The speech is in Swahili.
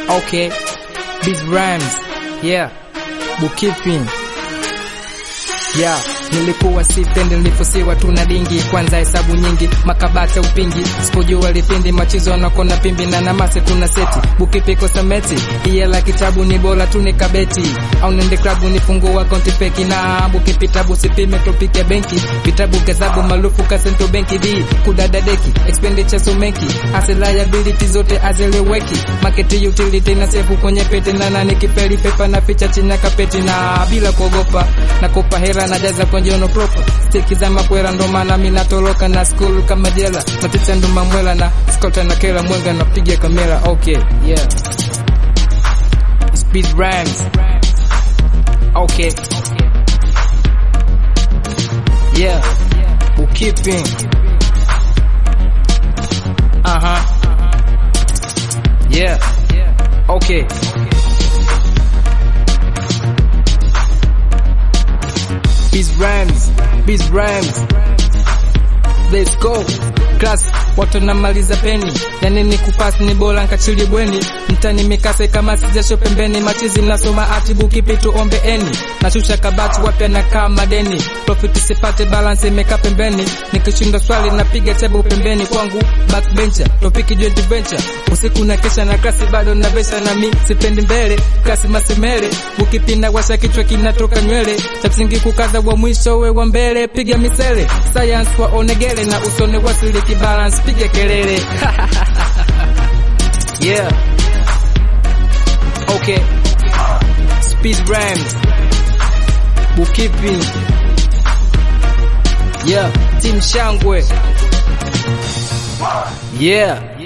Okay. Biz rhymes. Yeah. Bookkeeping. Yeah, nilikuwa sipendi nilifosiwa tuna dingi kwanza hesabu nyingi makabata upingi sipojua lipindi machizo nakona pimbi na namase tuna seti bukipiko sameti iye la kitabu ni bora tuni kabeti au nende klabu nifungua akaunti feki na bukipitabu sipime topike benki vitabu gazabu marufu kasento benki d kudada deki expenditure sumenki ase liability zote azeleweki market utility na sefu kwenye pete na nani kipeli pepa na ficha chini ya kapeti na bila kuogopa nakopa hela najaza kwenye ono proper steki za makwera ndo maana mimi natoroka na school kama jela maticha ndo mamwela na skota na kela mwenga napiga kamera okay yeah speed rhymes okay yeah bookkeeping uh-huh yeah okay Biz rhymes, biz rhymes. Let's go. Class watu namaliza peni yani ni kupasi ni bora nkachili bweni mtani mikase kama sijasho pembeni machizi nasoma atibuki pitu ombe eni nashusha kabati wapya na kama deni profit sipate balance imeka pembeni nikishinda swali napiga tebu pembeni kwangu backbencher topiki joint venture usiku na kesha na klasi bado na vesha na mi sipendi mbele klasi masemele ukipinda washa kichwa kinatoka nywele cha msingi kukaza wa mwisho we wa mbele piga misele science wa onegele na usone wasili kibalance piga kelele yeah okay speed rhymes bookkeeping yeah team shangwe yeah